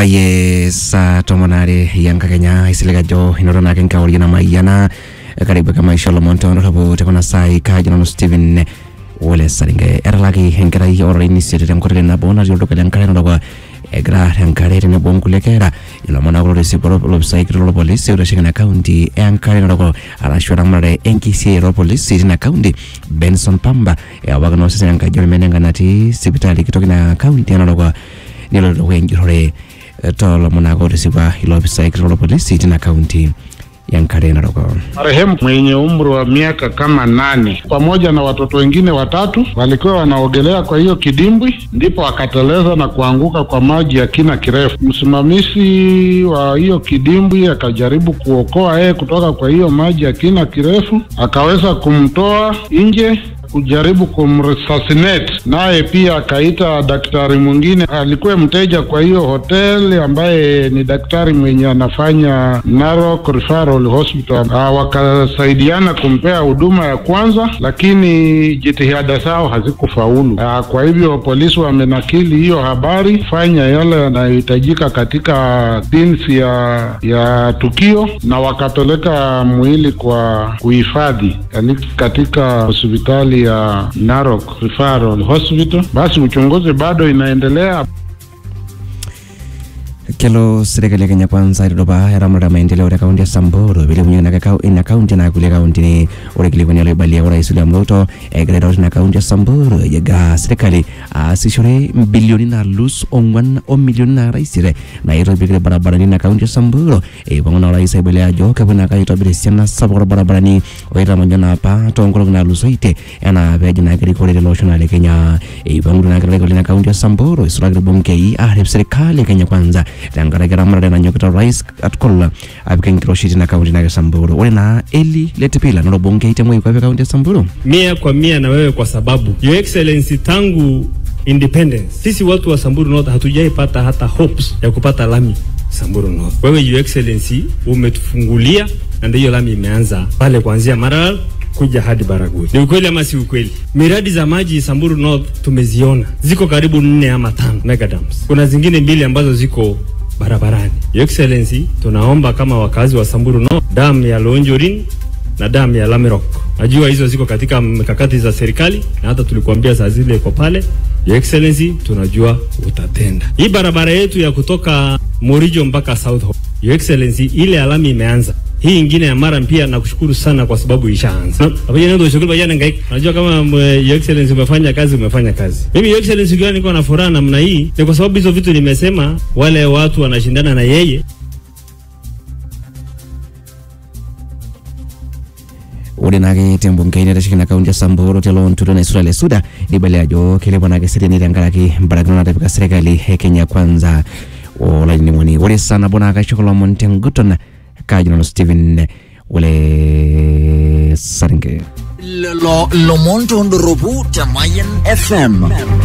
aye saa tomon are yankakenya isilig ajo inoto naake nkauri namayiana karibu ake maisha lomon tondorropu tekuna saai kajo nanu Steven Wole Saringe etalaki enkerai olarin isiet tenkoteli nabo natii olduka lenkare narok egira tenkare tenebo onkulie kera ilomon ake lotisipu olopisai kitok lorpolisi oitasheki ina kaunti enkare narok arashu eramatare enkisiai orpolisi tina kaunti Benson Pamba ewaki naa osesen enkaji ormenenga natii sipitali kitok ina kaunti e narok nelo dukuya enjurrore toolomon ake otisipua ilo opisai kitok lorpolisi tina kaunti ya Nkare Narok. Marehemu mwenye umri wa miaka kama nane pamoja na watoto wengine watatu walikuwa wanaogelea kwa hiyo kidimbwi, ndipo akateleza na kuanguka kwa maji ya kina kirefu. Msimamizi wa hiyo kidimbwi akajaribu kuokoa yeye kutoka kwa hiyo maji ya kina kirefu, akaweza kumtoa nje kujaribu kumresuscitate, naye pia akaita daktari mwingine, alikuwa mteja kwa hiyo hoteli, ambaye ni daktari mwenye anafanya Narok Referral Hospital. Ah, wakasaidiana kumpea huduma ya kwanza, lakini jitihada zao hazikufaulu. Ah, kwa hivyo polisi wamenakili hiyo habari, fanya yale yanayohitajika katika jinsi ya ya tukio, na wakapeleka mwili kwa kuhifadhi katika hospitali ya Narok Referral Hospital. Basi uchunguzi bado inaendelea. Kelo serikali ya Kenya Kwanza itodopa eramatare ya maendeleo te kaunti ya Samburu pilepunyeki ina kaunti na kulie kauntini ore kilikuani oloibalia orais William Ruto egira aitau tina kaunti ya Samburu egira serikali aasishore bilioni naalus ong'wan o milioni naara isiet naitobirieki irbaribarani ina kaunti ya Samburu eipang'u naa orais aibalia ajo kepuo naake aitobir esiana sapuk orbaribarani oitamanyo naapa toonkolong'i naatulusoitie enaa peejo naake erikore tele osho naa le Kenya eipang'utua naake olarikoni lina kaunti ya Samburu isulaki irbungei aarip serikali e Kenya Kwanza tenkaraki eramatare nanyokita orais katukul apik enkiroshi tina kaunti nake Samburu. Ore naa Eli Letipila nalo bungei te moikwape kaunti ya Samburu. mia kwa mia na wewe kwa sababu Your Excellency tangu independence sisi watu wa Samburu North hatujaipata hata hopes ya kupata lami Samburu North. Wewe Your Excellency umetufungulia na ndio lami imeanza pale kuanzia Maralal kuja hadi Baragoi. Ni ukweli ama si ukweli? Miradi za maji Samburu North tumeziona, ziko karibu nne ama tano mega dams. Kuna zingine mbili ambazo ziko barabarani. Your Excellency, tunaomba kama wakazi wa Samburu North, damu ya Lonjorin na damu ya Lamerok. Najua hizo ziko katika mikakati za serikali na hata tulikuambia saa zile iko pale. Your Excellency, tunajua utatenda. Hii barabara yetu ya kutoka Morijo mpaka South Hall. Your Excellency, ile alami imeanza. Hii ingine ya Maram pia nakushukuru sana kwa sababu ishaanza. Pamoja ndio shughuli bajana ngaika. Unajua kama mwe, Your Excellency umefanya kazi umefanya kazi. Mimi Your Excellency ukiwa niko na furaha namna hii ni kwa sababu hizo vitu nimesema wale watu wanashindana na yeye ore naake tembungei naitasheki ina kaunti ya Samburu telo ntulo naisura le suda nibalia ajo kelepo naake seriani tenkaraki mbarakino natipika serikali e Kenya Kwanza olainining'oni ore saa nabo naa kaisho kulo omon tenguton kajo nanu Stephen Wole Saringe. lelo lomon tondoropu te Mayan FM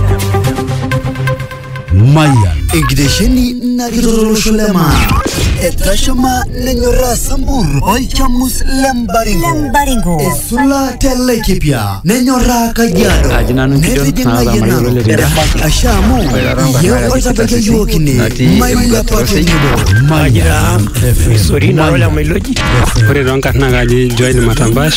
Mayan enkitesheni narikitolosho lema etashama nenyoraa Sambur olchamus lembaringo esula telekipia nenyoraa Kajiado netijing'ayie asha amu ye oitabakia yiok ine mailepa tenebo Mayan Sorry, narola Mailoji. Ore toonkarn naa kaji Joel Matambash.